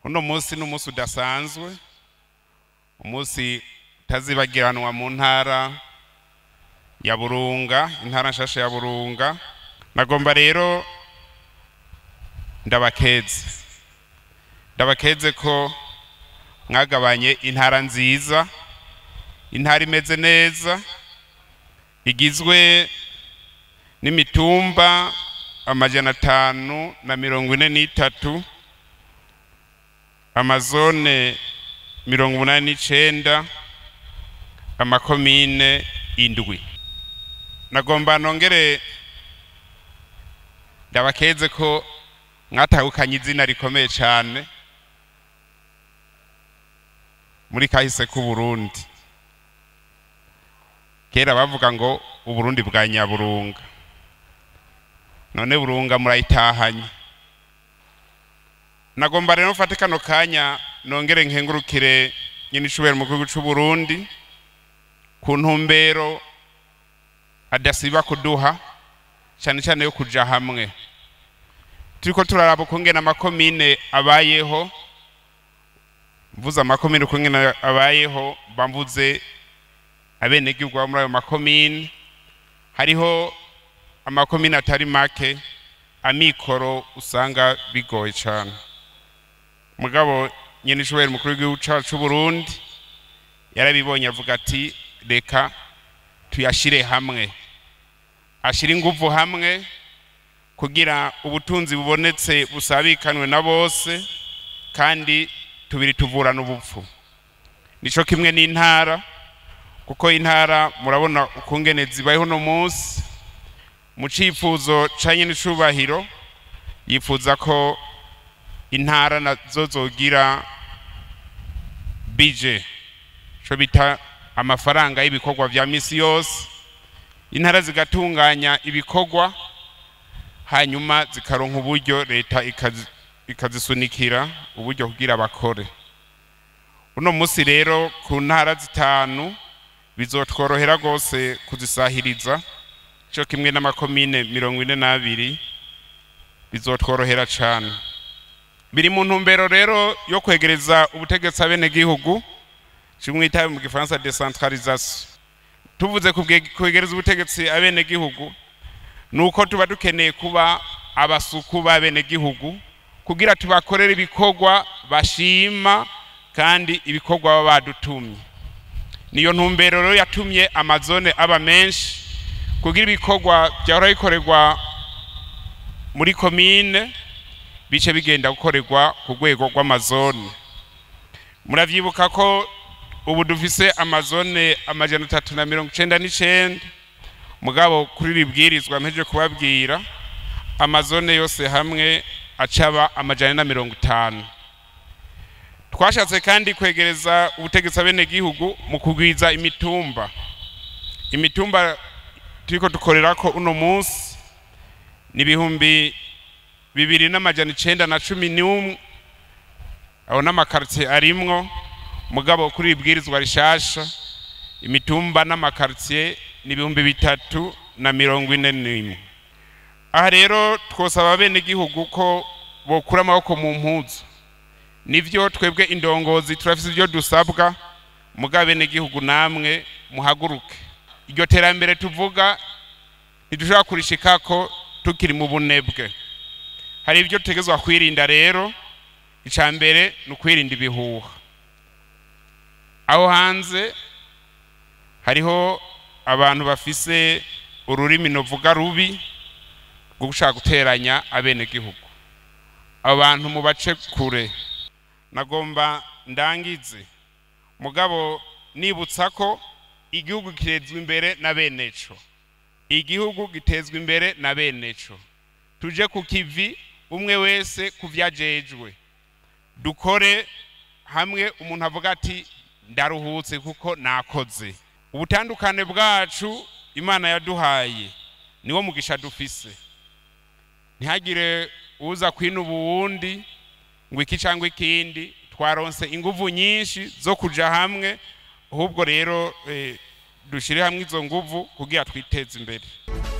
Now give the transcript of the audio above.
uno munsi ni umunsi udasanzwe umunsi utazibagiranwa mu ntara ya burunga intara nshasha ya burunga nagomba rero ndabakeze ndabakeze ko mwagabanye intara nziza intara imeze neza igizwe n'imitumba amajana atanu na mirongo ine n'itatu amazone mirongo umunani n'icenda amakomine indwi nagomba nongere ndabakeze ko mwatahukanye izina rikomeye cyane muri kahise k'uburundi kera bavuga ngo uburundi bwa nyaburunga none burunga murayitahanye nagomba rero mfate kano kanya nongere nkengurukire nyine ishobora mu gihugu cy'u Burundi ku ntumbero adasiba kuduha cyane cyane yo kuja hamwe turiko turaraba ukungene amakomine abayeho mvuze amakomine ukungene abayeho bamvuze abenegihugu baba muri ayo makomine hariho amakomine atari make amikoro usanga bigoye cyane mugabo nyine ishobora umukuru w'igihugu cyacu cy'u Burundi yarabibonye avuga ati reka tuyashire hamwe ashire ingufu hamwe kugira ubutunzi bubonetse busabikanwe na bose kandi tubiri tuvurana ubupfu nico kimwe n'intara kuko intara murabona ukungene zibayeho uno munsi mu cifuzo ca nyine icubahiro yifuza ko intara nazo zogira bije co bita amafaranga y'ibikorwa vya misi yose intara zigatunganya ibikorwa hanyuma zikaronka uburyo leta ikazi- ikazisunikira uburyo kugira bakore uno munsi rero ku ntara zitanu bizotworohera rwose kuzisahiriza cyo kimwe n'amakomine mirongo ine n'abiri bizotworohera cyane biri mu ntumbero rero yo kwegereza ubutegetsi abenegihugu kimwe itabi mu gifaransa decentralisation tuvuze kubwe- kwegereza ubutegetsi abenegihugu ni uko tuba dukeneye kuba abasuku b'abenegihugu kugira tubakorere ibikorwa bashima kandi ibikorwa baba badutumye niyo ntumbero rero yatumye amazone aba menshi kugira ibikorwa byahora bikorerwa muri komine bice bigenda gukorerwa ku rwego rw'amazone muravyibuka ko ubu dufise amazone amajana atatu na mirongo icenda n'icenda mugabo kuri iri bwirizwa mpeje kubabwira amazone yose hamwe acaba amajana na mirongo itanu twashatse kandi kwegereza ubutegetsi abenegihugu mu kugwiza imitumba imitumba turiko dukorerako uno munsi ni ibihumbi bibiri n'amajana icenda na cumi n'umwe aho n'amakaritiye arimwo mugabo kuri iri bwirizwa rishasha imitumba n'amakaritiye ni ibihumbi bitatu na mirongo ine n'imwe aha rero twosaba abenegihugu ko bokura amaboko mu mpuzu nivyo twebwe indongozi turafise ibyo dusabwa mugabo abenegihugu namwe muhaguruke iryo terambere tuvuga ntidushobora kurishikako tukiri mu bunebwe hari ibyo dutegezwa kwirinda rero icya mbere ni ukwirinda ibihuha aho hanze hariho abantu bafise ururimi novuga rubi rwo gushaka guteranya abenegihugu abo bantu mubace kure nagomba ndangize mugabo nibutsa ko igihugu gitezwa imbere na beneco igihugu gitezwa imbere na beneco tuje ku kivi umwe wese ku vyajejwe dukore hamwe umuntu avuga ati ndaruhutse kuko nakoze ubutandukane bwacu imana yaduhaye niwo mugisha dufise ntihagire uza kwinuba uwundi ngo iki cyangwa ikindi twaronse inguvu nyinshi zo kuja hamwe ahubwo rero eh, dushire hamwe izo nguvu kugira twiteze imbere